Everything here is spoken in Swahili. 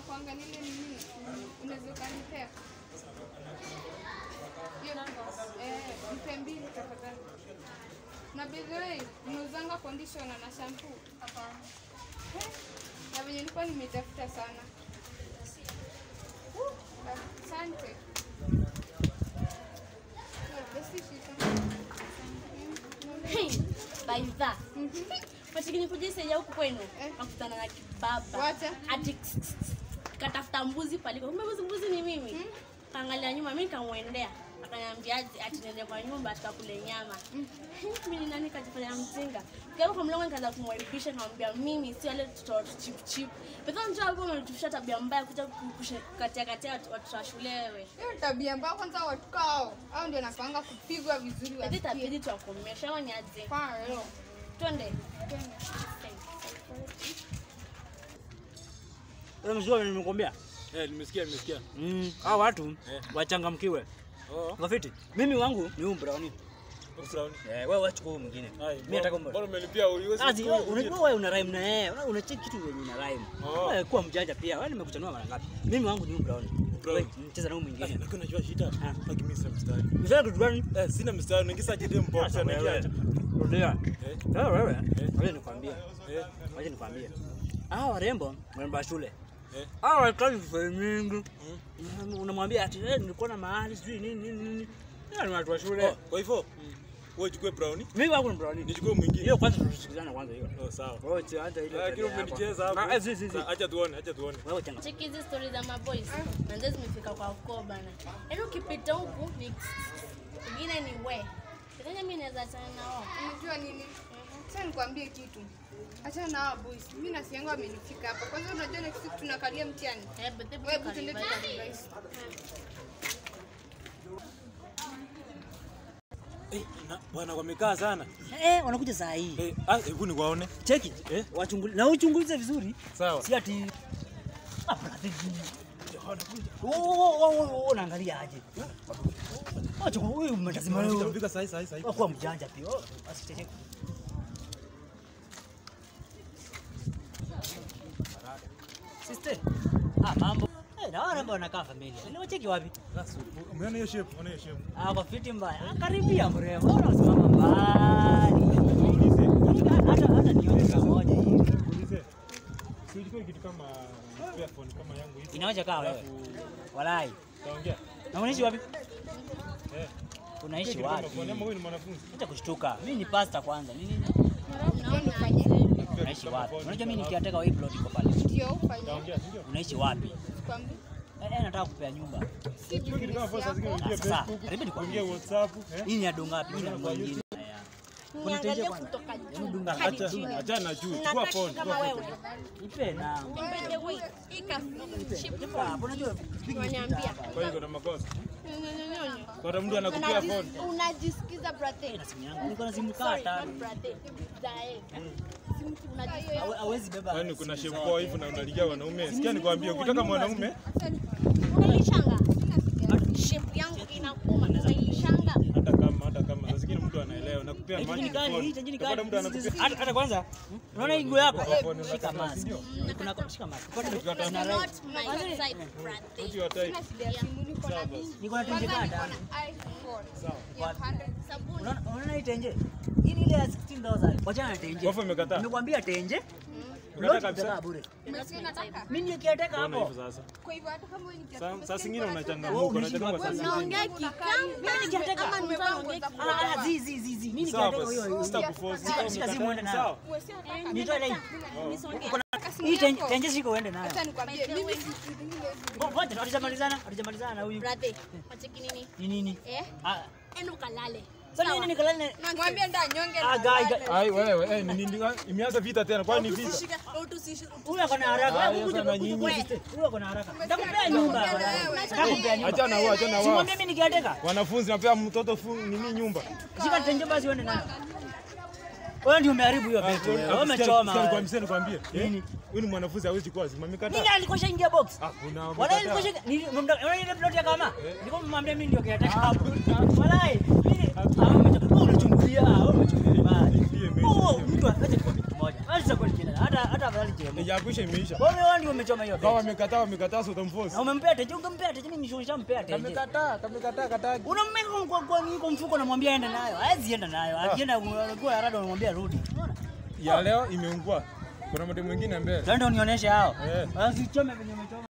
inakuanga nile nini unaweza ukanipea hiyo eh mpe mbili tafadhali na by the way unauzanga conditioner na shampoo Eh, na venye nilikuwa nimetafuta sana Uh, asante Yeah, basi shika. Hey, baidha patikini kujiseja huku kwenu Eh. nakutana na kibaba Wacha. ati ks- ks- ks. katafuta mbuzi paliko kumbe mbuzi mbuzi ni mimi kaangalia nyuma mi nikamwendea akaniambia ati ati niende kwa nyumba tukakule nyama mi ni nani kajifanya mjinga kaiva kwa mlongo nikaanza kumwaribisha nikamwambia mimi si wale tutoto chip chip pekao njoo hapo umetufisha tabia mbaya kuja katia katia watoto wa shule wewe hiyo ni tabia mbaya kwanza watu kao au ndio nakwanga kupigwa vizuri hivi wasikie. tabidi tuwakomesha ama ni aje Kwa leo. twende Wewe mzee nimekwambia. Eh, nimesikia nimesikia. Mm, hao watu Eh. wachangamkiwe. Oh, Ngafiti. Mimi wangu ni huu brownie. brown. Eh, wewe wacha kwa mwingine. Hai, Mimi nataka bora mbona. umelipia uiweze. Azi, wewe unajua wewe una rhyme na yeye. Wewe unacheki kitu yenye ina rhyme. Oh. Wewe kuwa mjanja pia. Wewe nimekuchanua mara ngapi? Mimi wangu ni huu brownie. Brown. Wewe cheza na huu Eh, mwingine. lakini unajua shida. Ah. Haki mimi sina mstari. Mzee kitu gani? Eh, sina mstari. Naingiza jide mbox Sasa na wewe. kiacha. Rudia. Eh. Sasa wewe. Wacha nikwambie. Eh, Wacha nikwambie. Hao warembo wanaenda shule. eh. Hao wakazi vifaa mingi. Unamwambia ati eh, nilikuwa na mahali sijui nini nini nini. Hao ni watu wa shule. Oh, kwa hivyo wewe chukue brown. Mimi wangu ni brownie. Nichukue mwingine. Hiyo kwanza tusikizane kwanza hiyo. Oh, sawa. Wewe si hata ile. Lakini tabia yako. umenicheza hapo. Ah, eh, si, si, si. Sa- Acha tuone, acha tuone. Wewe changa. cheki hizi stori za maboys manze zimefika kwa ukoo bana yaani ukipita huku ni ingine ni we kenya mi naweza achana nao Unajua nini? Sasa nikwambie kitu. Achana na hao boys. Mimi na siangu amenifika hapa. Kwanza unajua next week tunakalia mtihani. Eh, but hebu Wewe hebu tuende tukaribia. tukaribia. Eh, na bwana wamekaa sana. Eh, wanakuja saa hii. Eh, ah, hebu niwaone. Cheki. Eh? Wachungulie na uchungulize vizuri. Sawa. Si ati Ah, brother. Oh, oh, oh, oh, unaangalia aje? Acha wewe umetazima Fika wewe. fika sahi sahi sahi. Kwa mjanja pia. Oh, asicheke. Sister. Ah, mambo. Eh, na wale ambao wanakaa familia. Ni wacheki wapi? Sasa, Umeona hiyo shape? Umeona hiyo shape? Ah, kwa fiti mbaya. Ah, karibia mrembo. Mbona unasimama mbali? Ulize. Hata hata nione kama moja hivi. Ulize. Si ilikuwa kitu kama earphone kama yangu hivi. Inaoja kaa wewe. Alafu Walai. taongea. Na unaishi wapi? Eh. Unaishi Kitu kama wapi? phone ama wewe ni mwanafunzi? Acha kushtuka. Mimi ni pasta kwanza. Nini? Naona aje. Unaishi wapi? Unajua mimi nikiateka wa hii plot iko pale. Ndio ufanye. Taongea, si ndio? Unaishi wapi? Kwambie. Eh, eh, nataka kupea nyumba. Si Kitu kama phone saa zingine Ah, uingie sasa, Facebook, karibu nikwambie. uingie WhatsApp, eh? Hii ni ya dunga wapi? Hii ni ya dunga nyingine. Haya. niangalie kutoka juu Dunga hadi acha. chini. Achana na juu. Chukua Nataka phone. kama chukua wewe phone. Ipe na. By the way, hii ka- chip Ah, unajua unaniambia Kwa hiyo kuna makosa. Nyonyonyonyo. Kwa mtu anakupea phone. Unajis- unajisikiza brother na simu yangu. Niko na simu kaa Sorry, tano. not brother. Zae. Unajisikia- Hawe- Hawezi beba. Yaani kuna shape poa hivi na unaligia wanaume. Sikia nikwambie, ukitaka mwanaume Unalishanga? Shape yangu inakuuma, unailishanga? hata kama hata kama saa zingine mtu anaelewa nakupea Hii maji ni kali, phone. hii tajini Utapata kali. mtu anakupea Hata hata kwanza, unaona hii nguo yako? phone Shika unataka, mask. si ndio? Kuna shika mask. Ukikata Na Not right. my type, brother. Uti wa type. Sawa basi. Niko na tenje Kwanza kada. niko na iPhone Sawa. ya 100. Sabuni. Unaona unaona hii tenje? Hii ni ile ya 16000. Wachana na tenje. Wafu imekataa. Nimekwambia tenje. Umekataa Lote kabisa? utakaa bure. Umesikia nataka? Mimi nikiateka Mbona hapo. hivyo sasa? Kwa hivyo hata kama wewe ni Saa- Saa zingine Wewe unachangamuka, unaishi unachangamuka wapi? saa zingine. Unaongea kikamba. nikiateka. Ama mtu anaongea Ah, zi zi zi zi. Mimi Sawa nikiateka hiyo basi. hiyo. Sitakuforce. Shika- Kama shika simu umekataa, uende nayo. sawa. kikamba. Nitoe line. Nisongee. Uko na hii tenje tenje shika uende nayo. Acha nikwambie mimi si zingine hizi. Ngoja hatujamalizana, hatujamalizana na huyu. Brother, wacheki nini? Ni nini? Eh? Ah, Enda ukalale. sasa nini nikalale? Mwambie nda nyonge Ah, na guy, lale. guy. Ai wewe, eh ni nini? Imeanza vita tena. Kwani ni vita? Usishike, utusishi- Huyu ako na haraka. Ah, Hebu kuja sasa kuja nyinyi. kuja sister. Huyu ako na haraka. Nitakupea nyumba. Nitakupea nyumba. Achana wao, achana wao. Simwambie mimi nikiateka. Wanafunzi napea mtoto fu- nini nyumba. Shika tenje basi uende nayo. Wewe ndio umeharibu hiyo vitu wewe. Wewe umechoma. wewe. Nikwambie, nikwambie. Eh? Nini? Huyu ni mwanafunzi hawezi kuwa zima. Nini Amekataa. alikosha ingia box? Ah, kuna Wala amekataa. alikosha nini unaona ile plot ya kama? Nilikuwa mmwambia mimi ndio kiateka hapo. Wala mimi ah umechukua unachungulia, ah umechungulia mbali. Ndiye mechi, Oh, ndiye mtu aje kwa kitu moja. Acha kweli kile. Hata hata afadhali chele. Ya kuisha imeisha. Wewe wewe ndio umechoma hiyo. Kama date. wamekataa wamekataa so utamforce. Na umempea teje, ungempea teje, mimi nishampea teje. Kamekataa, kamekataa kataa. Unammeka kwa kwa niko mfuko namwambia aende nayo. Hawezi enda nayo. Akienda kwa harada unamwambia rudi. Unaona? Ya leo imeungua. Kuna mtu mwingine mbele. Twende unionyeshe hao. Eh. Asichome venye umechoma.